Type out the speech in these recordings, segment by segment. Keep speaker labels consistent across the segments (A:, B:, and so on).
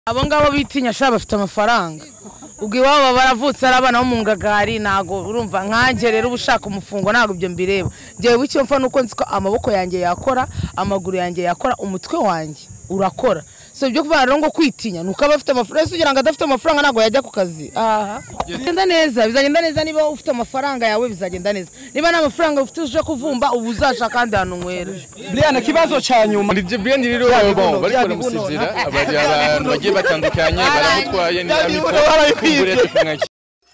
A: abo ngabo bitinya shaba bafite amafaranga ubwo iwabo baba baravutse ari abana bo mu ngagari ntabwo urumva nkanjye rero uba ushaka umufungo ntabwo ibyo mbireba njyewe icyo mfa nuko nzi ko amaboko yanjye yakora amaguru yanjye yakora umutwe wanjye urakora so ibyo kuvuga rero ngo kwitinya nuko aba afite amafaranga ese ugira ngo adafite amafaranga ntabwo yajya ku kazi aha bizagenda neza bizagenda neza niba ufite amafaranga yawe bizagenda neza niba nta mafaranga ufite uje kuvumba ubu uzashaka ahandi hantu nywera
B: Brian ikibazo ca nyuma
C: Muri Brian rero bon bariko baramusezera abari abantu bagiye batandukanye baramutwaye ni amiko kumbure kumwaki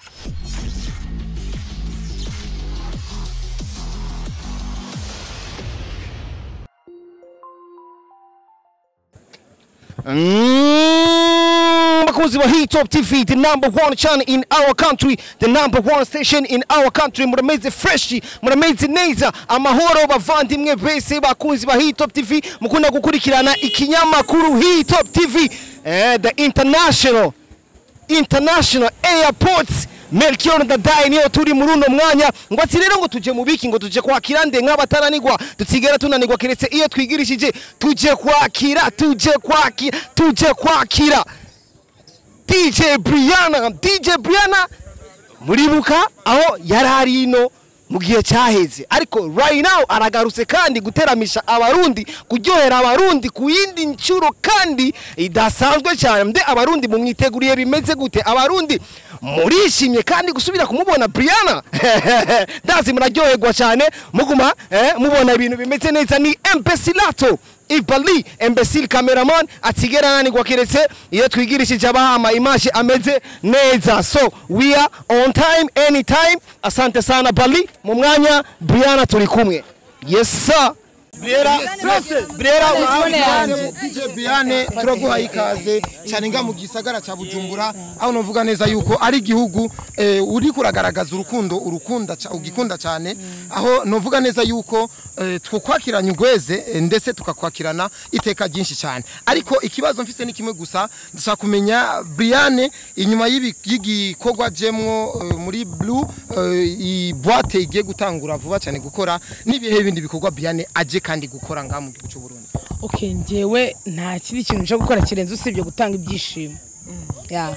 B: Mm, bakunzi ba Hit Top TV the number one channel in our country the number one station in our country murameze fresh murameze neza amahoro bavandimwe bese bakunzi ba Hit Top TV mukunda gukurikirana ikinyamakuru Hit Top TV eh, the international international airports Melchior Ndadaye niyo turi muri uno mwanya ngo ati rero ngo tuje mu biki ngo tuje kwakira nde nk'abataranigwa dusigara tunanigwa keretse iyo twigirishije tuje kwakira tuje kwakira tuje kwakira DJ Brianna DJ Brianna muribuka aho yari ari ino mu gihe cyaheze ariko right now aragarutse kandi guteramisha abarundi kuryohera abarundi ku yindi nshuro kandi idasanzwe cyane mbe abarundi mumwiteguriye bimeze gute abarundi murishimye kandi gusubira kumubona Brianna ndazi muraryoherwa cyane muguma eh, mubona ibintu bimeze neza ni Empesilato Ibali Embassy cameraman atigera nanigwa keretse iyo twigirishije abahama imashi ameze neza so we are on time anytime asante sana Bali mu mwanya Brianna turi kumwe yes sir
D: Briera Briera
A: Telefone yanjye.
D: DJ Biane turaguhaye ikaze cyane nga mu gisagara cya Bujumbura aho novuga neza yuko ari igihugu eh, uri kuragaragaza urukundo urukunda ca- ugikunda cyane aho novuga neza yuko eh, twakwakiranye ugweze eh, ndetse tukakwakirana iteka ryinshi cyane ariko ikibazo mfise ni kimwe gusa ndashaka kumenya Briane inyuma y'ibi- y'igikorwa jemwo eh, muri Blue eh, i boîte igiye gutangura vuba cyane gukora n'ibihe bindi bikorwa Briane aje kandi gukora ngaha mu gihugu cy'u Burundi
A: okay njyewe nta kindi kintu nje gukora kirenze usibye gutanga ibyishimo ya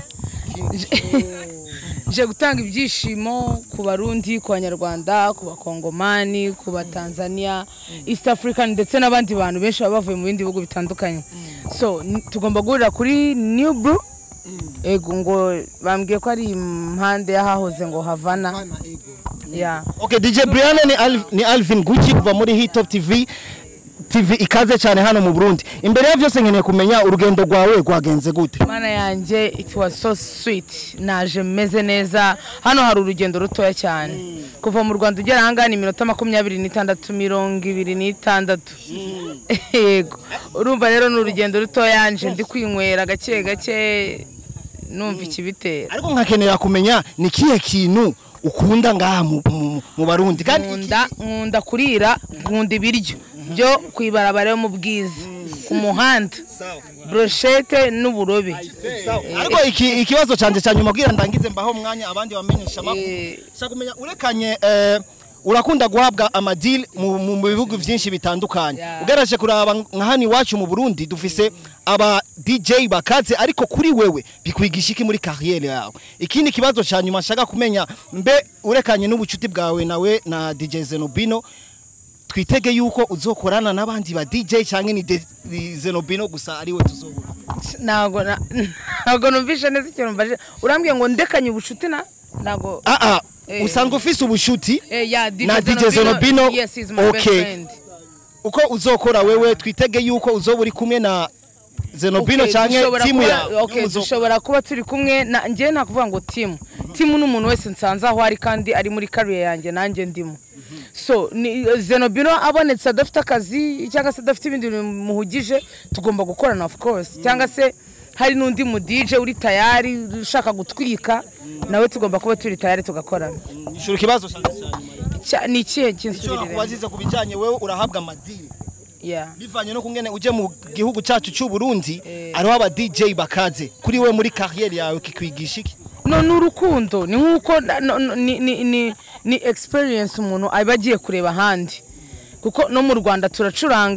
A: nje gutanga ibyishimo ku barundi ku banyarwanda ku bakongomani ku batanzania east african ndetse n'abandi bantu benshi baba bavuye mu bindi bihugu bitandukanye so n- tugomba guhurira kuri new brew ego ngo bambwiye ko ari impande y'ahahoze ngo havana ya
B: Okay DJ Brianna ni, Alv, ni Alvin Gucci kuva muri Hit Top TV TV ikaze cyane hano mu Burundi imbere ya byose nkeneye kumenya urugendo rwawe rwagenze gute
A: mana yanjye it was so sweet naje meze neza hano hari urugendo rutoya cyane kuva mu rwanda ugera ahangaha ni iminota makumyabiri n'itandatu mirongo ibiri n'itandatu yego urumva rero ni urugendo rutoya nje ndi kwinywera gake gake numva ikibitera
B: ariko nkakenera kumenya ni kihe kintu ukunda ngaha mu, mu, mu Barundi kandi iki-
A: nkunda nkunda kurira nkunda ibiryo byo ku ibarabara yo mu bwiza ku muhanda broshete n'uburobe
B: ariko iki ikibazo canje cya nyuma kugira ndangize mbaho mwanya abandi bamenyesha makuru
A: Eh.
B: shaka kumenya urekanye eh, urakunda guhabwa amadili mu, mu mu bihugu byinshi bitandukanye
A: Yeah.
B: ugeraje kuraba nka hano iwacu mu Burundi dufise aba DJ bakaze ariko kuri wewe bikwigisha iki muri carrière yawe ikindi kibazo cya nyuma nshaka kumenya mbe urekanye n'ubucuti bwawe nawe na DJ Zenobino twitege yuko uzokorana n'abandi ba DJ cyangwa ni De- ni Zenobino gusa ari we tuzobona
A: ntabwo na- ntabwo numvishe neza ikintu mbaje urambwiye ngo ndekanye ubucuti na ntabwo
B: ah ah
A: Eh.
B: usanzwe ufise ubushuti
A: Eh, yeah, DJ
B: na DJ Zenobino
A: yes he's my best
B: okay
A: friend
B: uko uzokora wewe twitege yuko uzoba uri kumwe na Zenobino
A: Okay,
B: cyangwa
A: dushobora
B: timu
A: kuba-
B: yawe
A: okay,
B: Muzo-
A: dushobora kuba turi kumwe na njyewe nta kuvuga ngo timu timu ni umuntu wese nsanze aho ari kandi ari muri kariye yanjye nanjye ndimo so ni zenobino abonetse adafite akazi cyangwa se adafite ibindi bintu bimuhugije tugomba gukorana of course cyangwa se hari n'undi mu DJ uri tayari ushaka gutwika nawe tugomba kuba turi tayari tugakorana
B: ishura ikibazo cyane cyane
A: Cya- ni ikihe
B: icyo
A: kinsubirire
B: wazize ku bijyanye wewe urahabwa amadini
A: yeah.
B: bivanye no kungene uje mu gihugu cyacu cy'u Burundi
A: Eh.
B: ariho aba DJ bakaze kuri we muri carrière yawe kikwigisha iki
A: no ni urukundo ni nk'uko na- no- no- ni, ni, ni, ni experience umuntu aba agiye kureba ahandi kuko no mu rwanda turacuranga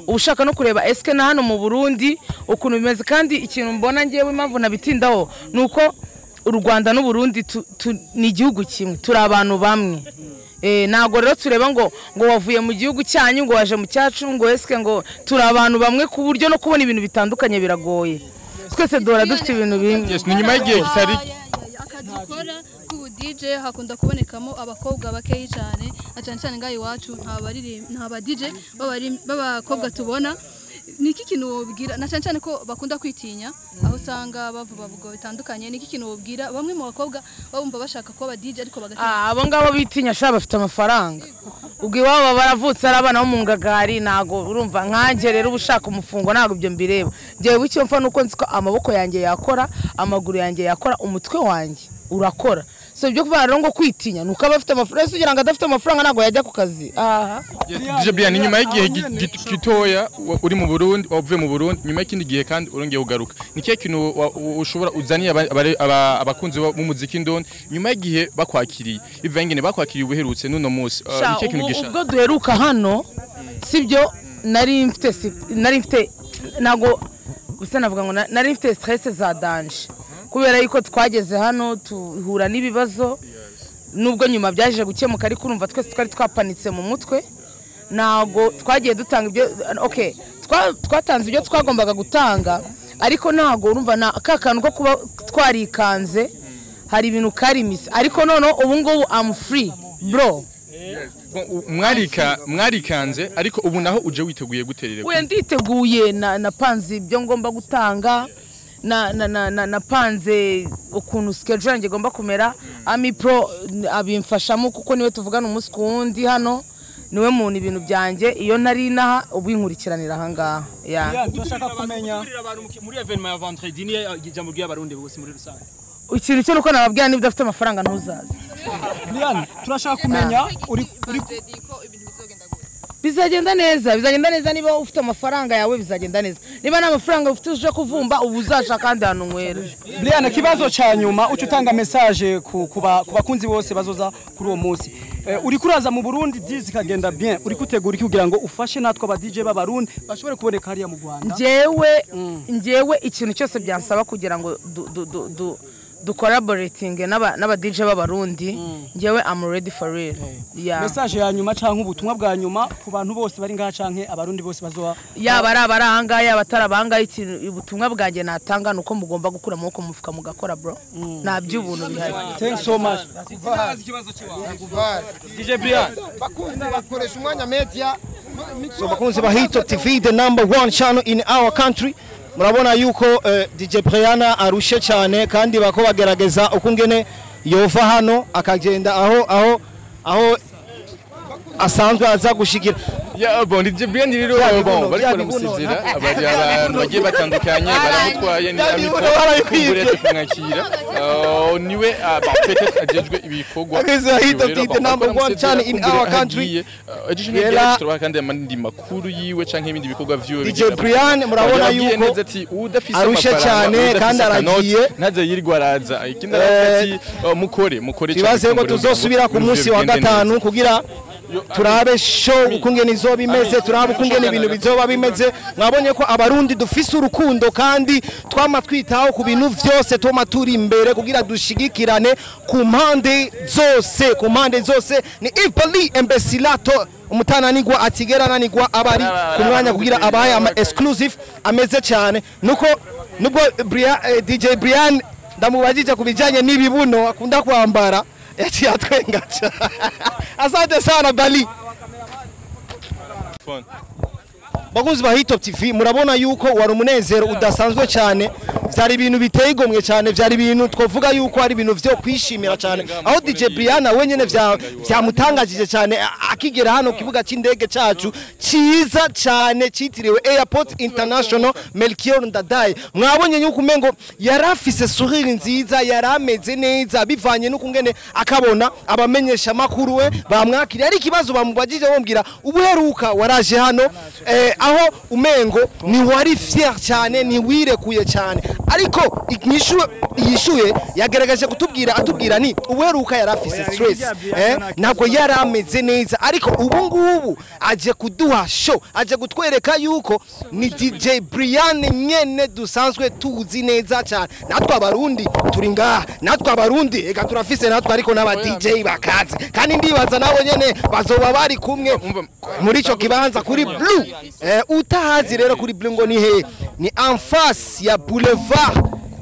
A: uba ushaka no kureba esike na hano mu burundi ukuntu bimeze kandi ikintu mbona ngewe impamvu nabitindaho ni uko u rwanda n'uburundi tu- tu- ni igihugu kimwe turi abantu bamwe Eh, ntabwo rero tureba ngo ngo wavuye mu gihugu cyanyu ngo waje mu cyacu ngo esike ngo turi abantu bamwe ku buryo no kubona ibintu bitandukanye biragoye twese duhora dufite ibintu bimwe
C: Yes, ni nyuma y'igihe kitari
E: akazi ukora k'ubu DJ hakunda kubonekamo abakobwa bakeyi cyane na cyane cyane ngaho iwacu nta bariri- nta ba DJ b'abari- b'abakobwa tubona ni iki kintu wobwira na cyane cyane ko bakunda kwitinya aho usanga bavuga bavuga bitandukanye ni iki kintu wobwira bamwe mu bakobwa babumva bashaka kuba aba DJ ariko bagatinya
A: Ah, abo ngabo bitinya sha bafite amafaranga ubwo iwabo baba baravutse ari abana bo mu ngagari ntabwo urumva nkanjye rero uba ushaka umufungo ntabwo ibyo mbireba ngewe icyo mfa nuko nzi ko amaboko yanjye yakora amaguru yanjye yakora umutwe wanjye urakora so ibyo kuvuga rero ngo kwitinya ni uko aba afite amafaranga ese ugira ngo adafite amafaranga ntabwo yajya ku kazi aha
C: DJ Brian ni nyuma y'igihe gi- gi- gitoya wa- uri mu Burundi wavuye mu Burundi nyuma y'ikindi gihe kandi urongeye ugaruka ni kihe kintu wa- wa- ushobora uzaniye aba- abare- aba- abakunzi b'umuziki ndoni nyuma y'igihe bakwakiriye bivuye ngene bakwakiriye ubuherutse n'uno munsi Uh,
A: Sha,
C: ni kihe kintu
A: ubu-
C: gisha
A: ubwo duheruka hano sibyo nari mfite si- nari mfite ntabwo gusa navuga ngo na- nari mfite stress za danje kubera yuko twageze hano tuhura n'ibibazo nubwo nyuma byaje gukemuka ariko urumva twese twari twapanitse mu mutwe ntabwo twagiye dutanga ibyo okay twa- twatanze ibyo twagombaga gutanga ariko ntabwo urumva na ka kantu ko kuba twarikanze hari ibintu karimise ariko noneho ubu ngubu am free bro
C: Bon, u- mwarika mwarikanze ariko ubu naho uje witeguye guterera
A: we nditeguye na napanze ibyo ngomba gutanga na na na na napanze ukuntu schedule yanjye igomba kumera ami pro abimfashamo kuko niwe tuvugana umunsi ku wundi hano niwe muntu ibintu byanjye iyo ntari inaha ubu inkurikiranira ahangaha ya
F: Brian, turashaka kumenya muri evenement ya vendredi ni ijambo ry'abarundi bose muri rusange
A: ikintu cyo nuko nababwira niba udafite amafaranga ntuzaze
F: Brian, turashaka kumenya uri uri
A: bizagenda neza bizagenda neza niba ufite amafaranga yawe bizagenda neza niba nta mafaranga ufite uje kuvumba ubu uzaca kandi ahantu nywera
F: Brian, ikibazo ca nyuma uca utanga message ku ku ba- ku bakunzi bose bazoza kuri uwo munsi Eh, uri kuraza mu Burundi dizi kagenda bien uri kutegura iki kugira ngo ufashe natwe aba DJ b'abarundi bashobore kuboneka hariya mu Rwanda
A: njyewe njyewe ikintu cyose byansaba kugira ngo du- du- du- du- ducollaboratinge n'aba n'aba DJ b'abarundi njyewe am ready for real yeah.
F: message ya nyuma canke ubutumwa bwa nyuma ku bantu bose bari ngaha canke abarundi bose bazoba
A: yaba ari abari ahangaha yaba atari abahangaha ikintu ubutumwa bwanjye natanga ni uko mugomba gukura amaboko mu mufuka mugakora bro nta by'ubuntu bihari
F: thanks so much DJ Brian
D: bakunzi bakoresha umwanya media
B: So bakunzi ba Hito TV the number one channel in our country murabona yuko eh, DJ Briana arushe cyane kandi bako bagerageza ukungene yova hano akagenda aho aho aho asanzwe aza gushikira
C: Ya bon DJ Brian rero
B: Bya bibuno,
C: bon bari
B: bya
C: baramusezera
B: bibuno.
C: abari abantu bagiye batandukanye baramutwaye ni
B: Bya
C: amiko
B: bibuno barabibye.
C: kumbure kumwakira Uh, niwe uh, ba peut-être ajejwe ibikorwa
B: Bakunzi ba Hito
C: Rero,
B: TV,
C: bon,
B: the number
C: bakora
B: one
C: amusezera,
B: channel in
C: kumbure
B: our country.
C: agiye, uh, ejo
B: Yera-
C: ntibyari turoha kandi amandi makuru yiwe canke ibindi bikorwa vyiwe
B: DJ
C: bigenda-
B: Brian, murabona
C: Yababwiye
B: yuko
C: neza ati udafise
B: arushe
C: amafaranga,
B: cyane
C: udafise
B: kandi
C: akanoti,
B: aragiye.
C: ntaze yirirwa araza ikindi aravuga ati uh, mukore mukore cane
B: tubaze ko
C: kumbure
B: tuzosubira ku
C: ibintu
B: munsi wa
C: bigende
B: gatanu
C: neza.
B: kugira turabe show ukungene izoba imeze turabe ukungene ibintu bizoba bimeze mwabonye ko abarundi dufise urukundo kandi twama twitaho ku bintu vyose twama turi imbere kugira dushigikirane ku mpande zose ku mpande zose ni Ipali Embesilato umutananigwa atigera nanigwa abari ku mwanya kugira abaye ama exclusive ameze cyane nuko nubwo Brian, eh, DJ Brian ndamubajije ku bijyanye n'ibibuno akunda kwambara yaciye atwenga cyane asante sana bali
C: Phone.
B: bakunzi ba Hitop TV murabona yuko wari umunezero udasanzwe cyane byari ibintu biteye igomwe cyane byari ibintu twavuga yuko ari ibintu byo kwishimira cyane aho DJ Briana wenyene vya byamutangajije cyane a- akigera hano ku kibuga cy'indege cyacu cyiza cyane cyitiriwe Airport International Melchior Ndadaye mwabonye yuko umengo yari afise sourire nziza yari ameze neza bivanye n'ukungene akabona abamenyesha makuru we bamwakiriye ari ikibazo bamubajije bambwira ubuheruka waraje hano eh, aho umengo ntiwari fier cyane ntiwirekuye cyane ariko inyishu yishuye yagaragaje kutubwira atubwira ni uweruka yari afise stress eh, ntabwo yari ameze neza ariko ubu ngubu aje kuduha show aje kutwereka yuko ni DJ Brian nyene dusanzwe tuzi neza cyane natwe abarundi turi ngaha natwe abarundi ega turafise natwe ariko n'aba DJ bakaze kandi ndibaza nabo nyene bazoba bari kumwe muri ico kibanza kuri blue eh, utahazi rero kuri blue ngo ni he ni en face ya boulevard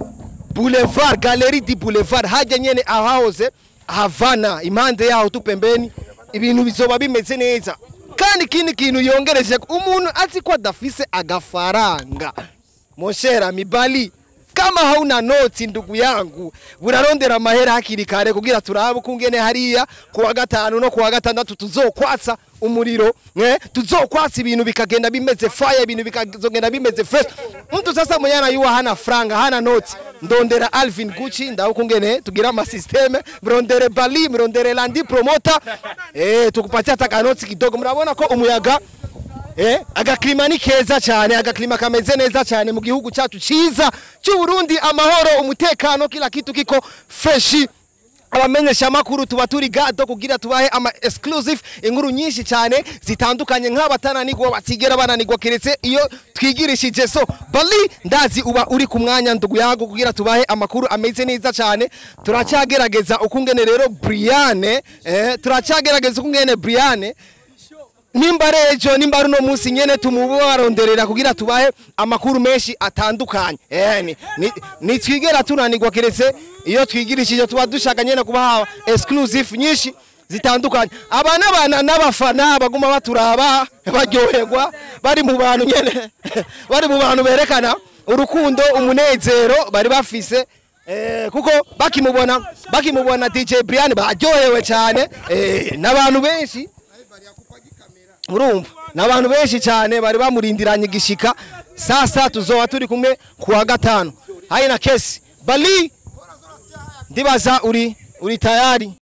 B: boulevard galerie di boulevard hajya nyene ahahoze havana impande yaho tu pembeni ibintu bizoba bimeze neza kandi ikindi kintu yongereje umuntu azi ko adafise agafaranga moshera mibali kama hauna noti ndugu yangu burarondera amahera hakiri kare kugira turabe kungene hariya kuwa gatanu no kuwa gatandatu tuzokwatsa umuriro eh tuzokwatsa ibintu bikagenda bimeze fire ibintu bikazogenda bimeze fresh mtu sasa mwenyana yuwa hana franga hana noti ndondera Alvin Gucci ndaho kungene tugira ama systeme mrondere Bali mrondere Landi promoter eh tukupatia hata kanoti kidogo murabona ko umuyaga Eh, agaklima ni keza cyane agaklima kameze neza cyane mu gihugu cyacu cyiza cy'u Burundi amahoro umutekano kila kitu kiko fresh abamenyesha makuru tuba turi gado kugira tubahe ama exclusive inkuru nyinshi cyane zitandukanye nk'abatananigwa batigera bananigwa keretse iyo twigirishije so bali ndazi uba uri ku mwanya ndugu yago kugira tubahe amakuru ameze neza cyane turacyagerageza ukungene rero Briane eh, turacyagerageza ukungene Briane nimba rejo nimba runo munsi nyene tumubaronderera kugira tubahe amakuru menshi atandukanye eh ni, ni, ni twigera tunanirwa keretse iyo twigirishije tuba dushaka nyene kubaha exclusive nyinshi zitandukanye abana bana n'abafana baguma baturaba baryoherwa bari mu bantu nyene bari mu bantu berekana urukundo umunezero bari bafise Eh, kuko bakimubona bakimubona DJ Brian baryohewe cyane eh, n'abantu benshi urumva ni abantu benshi cyane bari bamurindiranye igishika sasa tuzoba turi kumwe kuwa gatanu hari na kesi bali ndibaza uri uri tayari